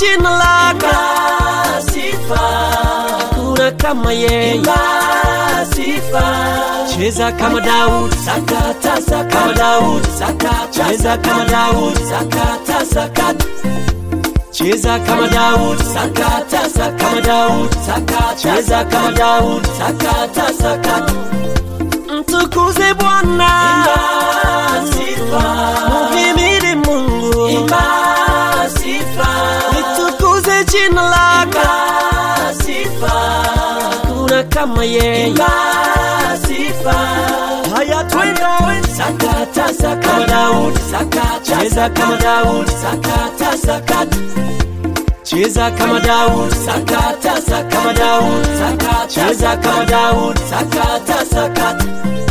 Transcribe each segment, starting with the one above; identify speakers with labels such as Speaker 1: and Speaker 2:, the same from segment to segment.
Speaker 1: jina lako
Speaker 2: Imba sifa,
Speaker 1: hakuna kama yeye
Speaker 2: imba sifa.
Speaker 1: cheza kama Daudi
Speaker 2: Sakata, sakata,
Speaker 1: kama Daudi
Speaker 2: sakata,
Speaker 1: cheza kama Daudi
Speaker 2: sakata, sakata,
Speaker 1: cheza kama Daudi
Speaker 2: sakata, sakata,
Speaker 1: kama Daudi
Speaker 2: sakata,
Speaker 1: cheza kama Daudi
Speaker 2: sakata, sakata.
Speaker 1: mtukuze Bwana
Speaker 2: Imba sifa,
Speaker 1: muhimidi Mungu
Speaker 2: imba sifa,
Speaker 1: litukuze jina lako
Speaker 2: imba sifa,
Speaker 1: hakuna kama yeye
Speaker 2: imba sifa.
Speaker 1: haya twende
Speaker 2: Sakata,
Speaker 1: kama
Speaker 2: sakata,
Speaker 1: Daudi
Speaker 2: sakata,
Speaker 1: cheza kama Daudi
Speaker 2: sakata, sakata.
Speaker 1: cheza kama Daudi
Speaker 2: Sakata, sakata,
Speaker 1: kama Daudi
Speaker 2: sakata,
Speaker 1: cheza kama Daudi
Speaker 2: sakata, sakata.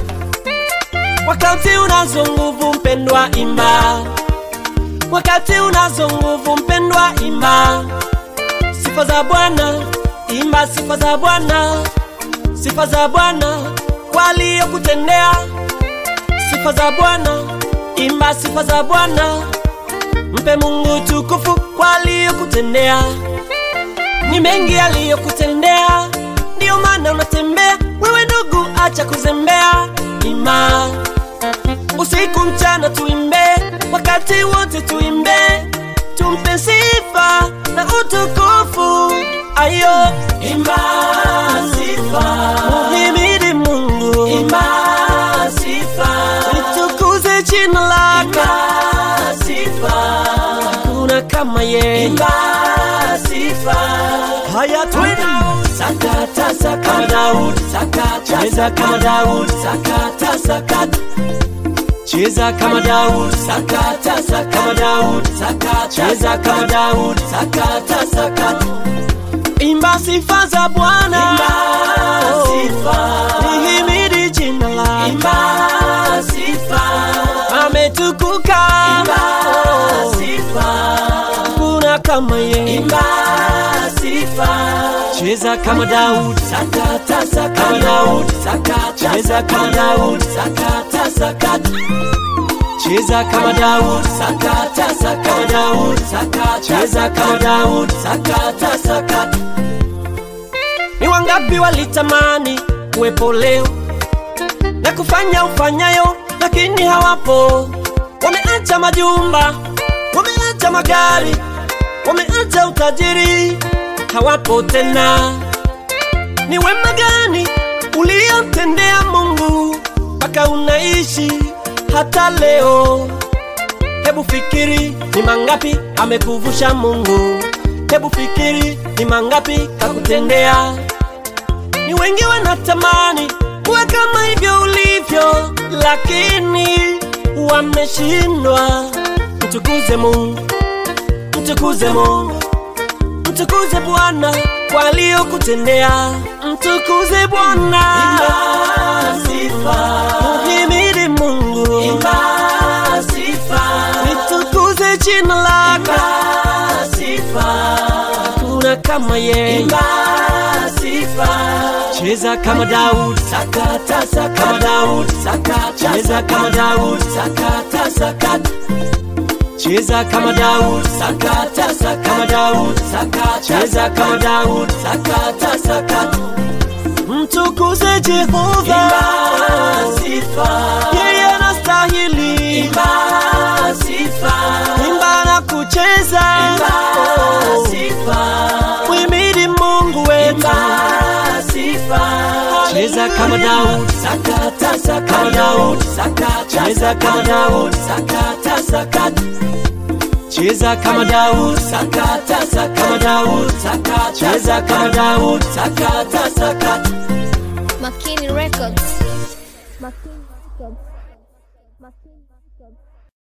Speaker 1: wakati unazo nguvu mpendwa imba wakati unazo nguvu mpendwa imba sifa za bwana imba sifa za bwana sifa za bwana kwa aliyokutendea sifa za bwana imba sifa za bwana mpe mungu tukufu kwa aliyokutendea ni mengi aliyokutendea ndiyo maana unatembea wewe ndugu acha kuzembea ima usiku mchana tuimbe wakati wote tuimbe tumpe sifa na utukufu ayo
Speaker 2: Imba sifa,
Speaker 1: muhimidi mungu
Speaker 2: imba sifa,
Speaker 1: litukuze jina lako
Speaker 2: imba sifa,
Speaker 1: kuna kama yeye
Speaker 2: imba sifa.
Speaker 1: haya twende
Speaker 2: Sakata,
Speaker 1: kama
Speaker 2: sakata,
Speaker 1: daudi
Speaker 2: sakata,
Speaker 1: cheza kama daudi
Speaker 2: sakata, sakata,
Speaker 1: cheza kama daudi
Speaker 2: sakata, sakata,
Speaker 1: kama daudi
Speaker 2: sakata,
Speaker 1: cheza kama daudi
Speaker 2: sakata, sakata.
Speaker 1: imba sifa za bwana
Speaker 2: Imba sifa,
Speaker 1: lihimidi jina lako
Speaker 2: imba sifa,
Speaker 1: ametukuka
Speaker 2: imba sifa,
Speaker 1: kuna kama yeye
Speaker 2: imba sifa.
Speaker 1: cheza kama daudi
Speaker 2: Sakata,
Speaker 1: kama
Speaker 2: sakata,
Speaker 1: daudi
Speaker 2: sakata,
Speaker 1: cheza kama daudi
Speaker 2: sakata, sakata,
Speaker 1: cheza kama daudi
Speaker 2: sakata,
Speaker 1: kama
Speaker 2: sakata,
Speaker 1: daudi
Speaker 2: sakata,
Speaker 1: cheza kama daudi
Speaker 2: sakata, sakata.
Speaker 1: ni wangapi walitamani kuwepo leo na kufanya ufanyayo lakini hawapo wameacha majumba wameacha magari wameacha utajiri hawapo tena ni wema gani uliomtendea mungu mpaka unaishi hata leo hebu fikiri ni mangapi amekuvusha mungu hebu fikiri ni mangapi kakutendea ni wengi wanatamani kuwa kama hivyo ulivyo lakini wameshindwa mtukuze mungu mtukuze mungu mtukuze bwana kwa aliyokutendea mtukuze bwana
Speaker 2: Imba sifa,
Speaker 1: muhimidi mungu
Speaker 2: imba sifa,
Speaker 1: litukuze jina lako
Speaker 2: imba sifa,
Speaker 1: kuna kama yeye
Speaker 2: imba sifa.
Speaker 1: cheza kama daudi
Speaker 2: Sakata, sakata,
Speaker 1: kama daudi
Speaker 2: sakata,
Speaker 1: cheza kama daudi
Speaker 2: sakata, sakata,
Speaker 1: cheza kama daudi
Speaker 2: sakata,
Speaker 1: kama
Speaker 2: sakata,
Speaker 1: daudi
Speaker 2: sakata,
Speaker 1: cheza kama daudi
Speaker 2: sakata, sakata.
Speaker 1: mtukuze jehova
Speaker 2: Imba sifa,
Speaker 1: yeye anastahili
Speaker 2: imba sifa,
Speaker 1: imba na kucheza
Speaker 2: imba sifa,
Speaker 1: mwimidi mungu wetu
Speaker 2: imba sifa.
Speaker 1: cheza kama daudi
Speaker 2: Sakata, sakata,
Speaker 1: kama daudi
Speaker 2: sakata,
Speaker 1: cheza kama daudi
Speaker 2: sakata, sakata.
Speaker 1: cheza kama daudi
Speaker 2: Sakata,
Speaker 1: kama
Speaker 2: sakata,
Speaker 1: daudi
Speaker 2: sakata,
Speaker 1: cheza kama daudi
Speaker 2: sakata, sakata.
Speaker 3: Makini Records. Makini